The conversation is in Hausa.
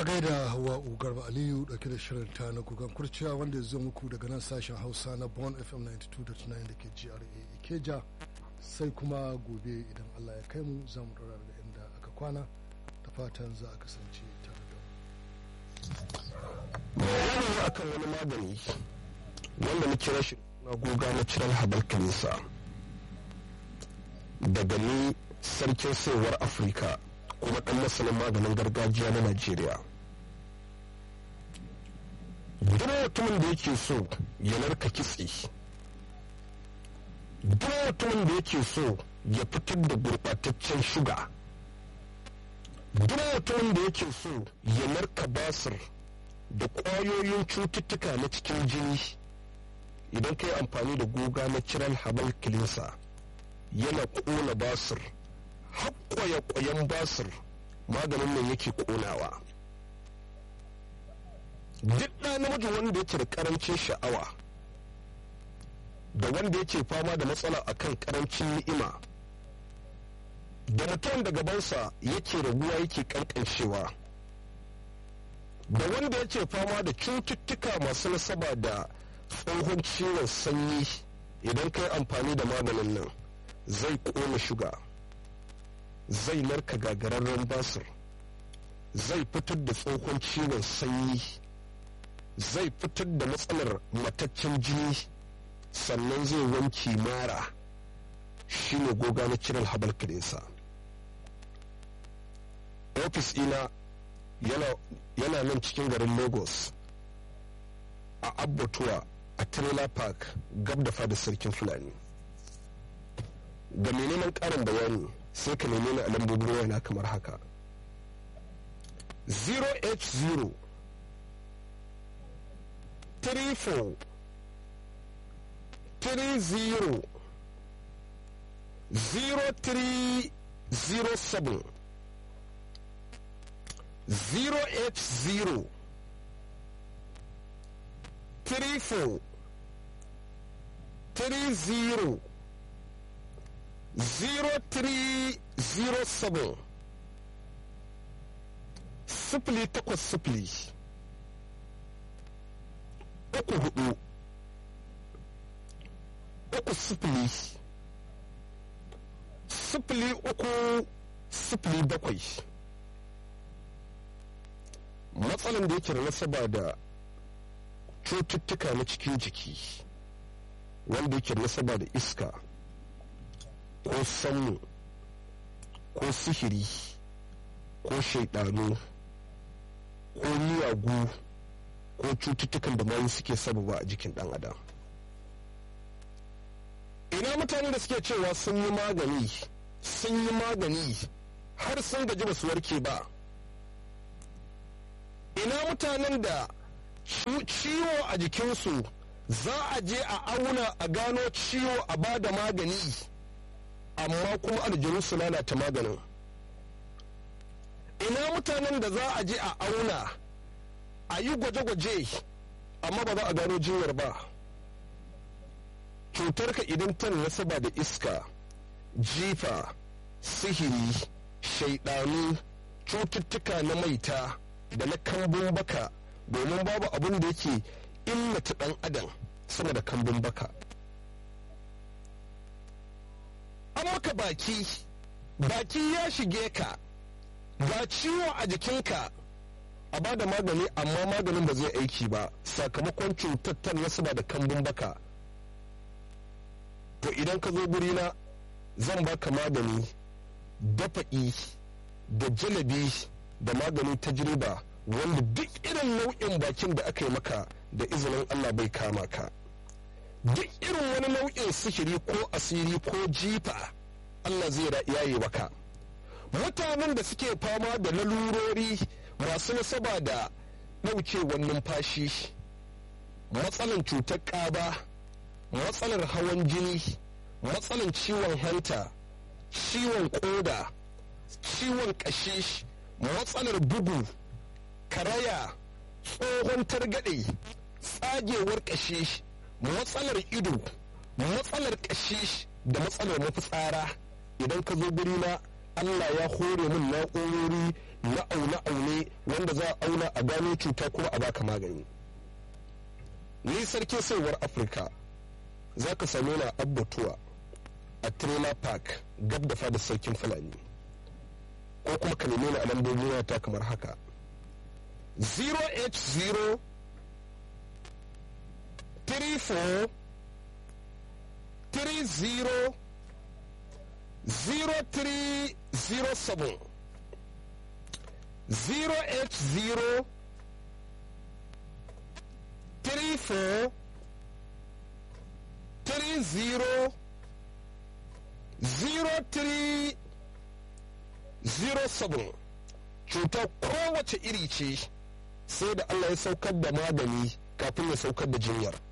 a gaida hawa garba aliyu dauke da shirin ta na gugan kurciya wanda ya zo muku daga nan sashen hausa na bon fm 92.9 da ke gra ikeja sai kuma gobe idan allah ya kai mu za mu daura daga inda aka kwana da fatan za a kasance tare da bayani akan wani magani wanda na kira shi na goga na ciral habal kanisa daga ni sarkin sayarwar afirka kuma ɗan masanin maganin gargajiya na najeriya duk mutumin da yake so ya narka kitse duk mutumin da yake so ya fitar da gurɓataccen shuga duk mutumin da yake so ya narka basir da ƙwayoyin cututtuka na cikin jini idan ka yi amfani da goga na ciral habal kilinsa yana ƙona basir haƙƙwaye-ƙwayen basir maganin nan yake ƙonawa duk ɗa namiji wanda yake da ƙarancin sha'awa da wanda yake fama da matsala akan ƙarancin ni'ima da mutum da gabansa yake raguwa yake ƙanƙancewa da wanda yake fama da cututtuka masu nasaba da tsohon ciwon sanyi idan ka yi amfani da maganin nan zai ƙona shuga zai narka gagararren basir zai fitar da tsohon ciwon sanyi zai fitar da matsalar mataccen jini sannan zai wanke mara shine goga na ciral habal kirinsa ofis ina yana nan cikin garin lagos a abbatuwa a trailer park gab da fada sarkin fulani ga mai neman karin bayani sai ka neme ni a lambobin wayana kamar haka 0h0 34 30 0307 0h0 34 30 0307 sifili takwas sifili uku hudu uku sifili sifili uku sifili bakwai matsalan da yake da nasaba da cututtuka na cikin jiki wanda yake da nasaba da iska ko sanmu ko sihiri ko shaidanu ko miyagu ko cututtukan da mayu suke sababa a jikin dan adam ina mutane da suke cewa sun yi magani sun yi magani har sun gaji ba su warke ba ina mutanen da ciwo a jikinsu za a je a auna a gano ciwo a ba da magani amma kuma aljanu su lalata maganin ina mutanen da za a je a auna a yi gwaje-gwaje amma ba za a gano jinyar ba cutarka idan ta nasaba da iska jifa sihiri shaidanu cututtuka na maita da na kambun baka domin babu abin da yake illata dan adam sama da kambun baka an maka baki baki ya shige ka ga ciwo a jikinka a ba da magani amma maganin ba zai aiki ba sakamakon cutar ta nasaba da kambun baka to idan ka zo gurina zan baka magani dafa'i da jalabi da magani tajriba wanda duk irin nau'in bakin da aka yi maka da izinin Allah bai kama ka duk irin wani nau'in sihiri ko asiri ko jifa Allah zai yaye maka mutanen da suke fama da lalurori masu nasaba da ɗaukewar numfashi matsalan cutar ƙaba matsalar hawan jini matsalan ciwon hanta ciwon ƙoda ciwon ƙashi matsalar bugu karaya tsohon targaɗe tsagewar ƙashi matsalar ido matsalar ƙashi da matsalar mafitsara idan ka zo guri na Allah ya hore min na'urori na aune-aune wanda za a auna a gano cuta kuma a baka magani ni sarkin saiwar afirka za ka same na abbatuwa a trailer park gab da fadar sarkin fulani ko kuma ka neme ni a lambobin ta kamar haka 0h0 34 30 0307 0h0 34 30 0307 cutar kowace iri ce sai da Allah ya saukar da magani kafin ya saukar da jinyar